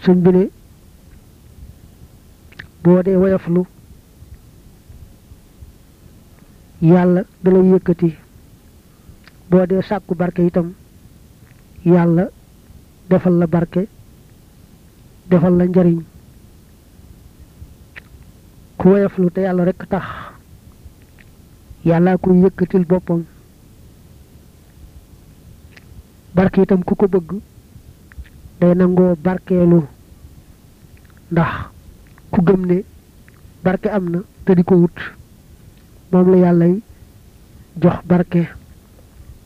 sëñ bi ne boo dee woyaflu yàlla da lay yëkkati boo dee sàkku barke itam yàlla defal la barke defal la njariñ ku woyaflu te yàlla rekk tax yàlla koy yëkkatil boppam barke itam ku ko bëgg day nangoo barkeelu ndax ku gëm ne barke am na te di ko wut moom la yàllay jox barke